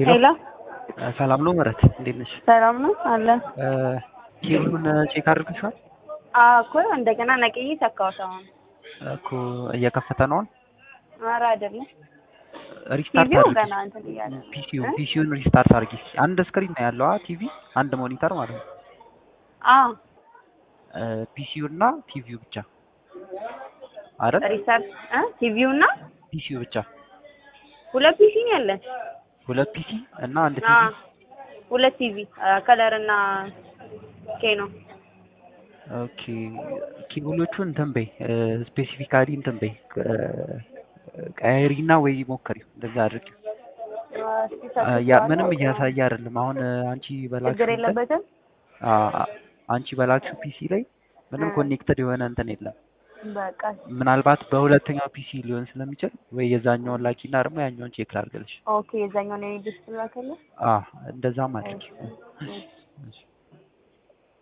ሄሎ ሰላም ነው ምህረት፣ እንዴት ነሽ? ሰላም ነው አለ ኬብሉን ቼክ አድርገሽዋል? እኮ እንደገና ነቅዬ ሰካሁት። አሁን እኮ እየከፈተ ነው። ኧረ አይደለም ሪስታርት ቲቪው አድርጊ። ገና እንትን እያለ ነው። ፒሲው እ? ፒሲውን ሪስታርት አድርጊ። አንድ ስክሪን ነው ያለው ቲቪ፣ አንድ ሞኒተር ማለት ነው። አዎ ፒሲው እና ቲቪው ብቻ አይደል? ሪሰርች እ ቲቪው እና ፒሲው ብቻ ሁለት ፒሲ ነው ያለን። ሁለት ፒሲ እና አንድ አ ቲቪ። ሁለት ቲቪ ከለር እና ኬ ነው። ኦኬ ኬብሎቹ እንትን በይ ስፔሲፊካሊ እንትን በይ ቀያሪና ወይ ሞከሪው እንደዛ አድርጊ። ያ ምንም እያሳየ አይደለም። አሁን አንቺ በላክሽው ችግር እንትን- የለበትም። አ- አንቺ በላክሽው ፒሲ ላይ ምንም እ። ኮኔክትድ የሆነ እንትን የለም። በቃ ምናልባት በሁለተኛው ፒሲ ሊሆን ስለሚችል ወይ የዛኛውን ላኪና ደግሞ ያኛውን ቼክ ላድርግልሽ። ኦኬ የዛኛው ነው ዲስፕላ ከለ አ እንደዛም አድርጊ። እሺ። እሺ።